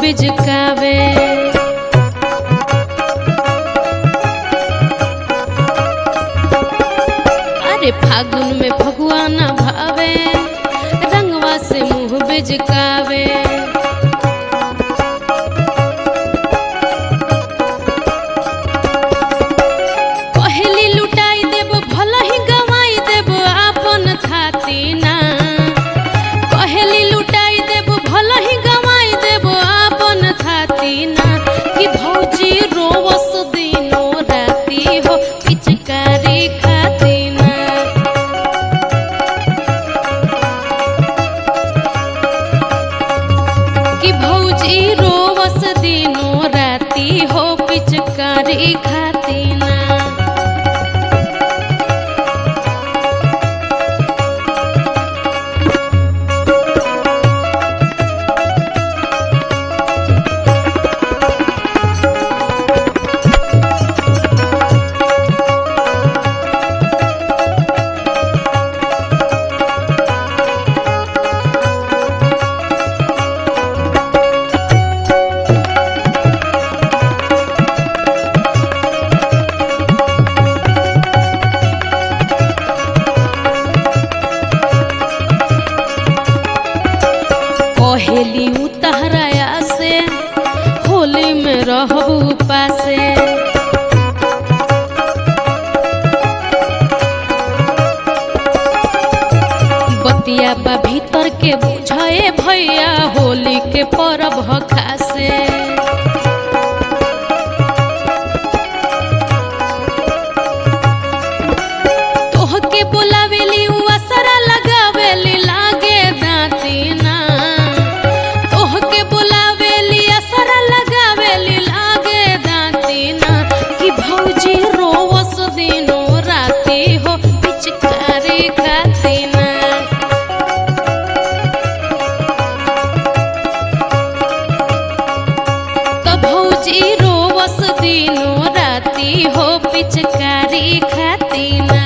बिजकावे अरे फागुन में फगुआ न भावे रंगवा से मुंह बिजकावे पहली लुटाई देब भला ही गवाई देब आपन थाती ना पहली लुटाई देब भला ही गवाई देब आपन थाती ना कि भौजी रोवस दिनो राती हो पिचकारी खाती ना कि भौजी रोवस दिनो राती हो पिचकारी खाती ना कहेली उतहराया से होली में रहबू पासे बतिया बा भीतर के बुझाए भैया होली के परब ह खासे तोहके बोलावेली उ असरा लगावेली लागे दाती ना तोहके बोलावेली असरा लगावेली लागे दाती ना कि भौजी रोवस दिनो राती हो पिचकारी खाती ना तो भौजी रोवस दिनो राती हो पिचकारी खाती ना